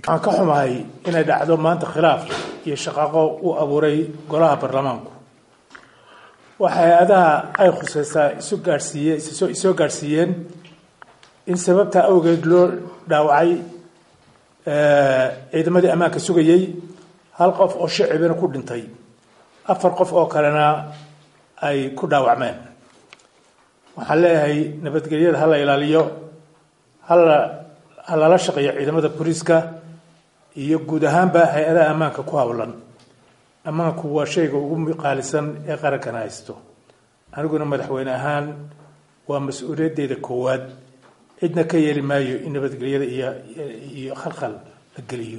waxaan ka xumahay inay dhacdo maanta khilaaf iyo shaqaaqo u abuuray golaha baarlamaanku waxa hay-adaha ay khuseysaa isu gaadhsiiye isoo gaadhsiiyeen in sababtaa awgeed loo dhaawacay ciidamadii ammaanka sugayey hal qof oo shicibina ku dhintay afar qof oo kalena ay ku dhaawacmeen waxaan leeyahay nabadgelyada hala ilaaliyo hala ha lala shaqeeyo ciidamada booliiska iyo guud ahaanba hay-adaha ammaanka ku howlan ammaanku waa shayga ugu qaalisan ee qarankana haysto aniguna madaxweyne ahaan waa mas-uuliyaddeeda koowaad cidna ka yeeli maayo in nabadgelyada iyo iyo khalkhal la geliyo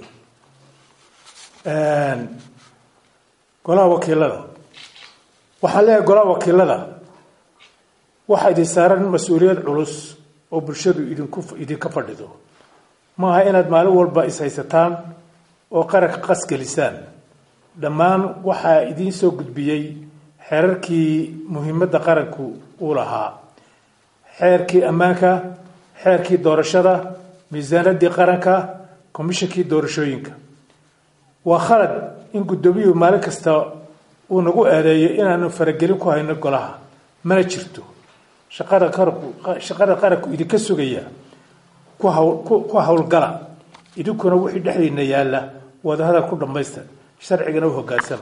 golaha wakiilada waxaan leeyahay golaha wakiilada waxaa idin saaran mas-uuliyad culus oo bulshadu idinku idinka fadhido maaha inaad maalin walba ishaysataan oo qaranka qasgelisaan dhammaan waxaa idiin soo gudbiyey xeerarkii muhiimadda qaranku uu lahaa xeerkii ammaanka xeerkii doorashada miisaanadii qaranka komishinkii doorashooyinka waa khalad in guddoomiyuhu maalin kasta uu nagu eedeeyo inaanu faragelin ku hayno golaha mana jirto shaqada qaranku shaqada qaranku idinka sugaya ku hawl ku howlgala idinkuna wixii dhexdiina yaalla wadahadal ku dhammaysta sharcigana u hoggaansama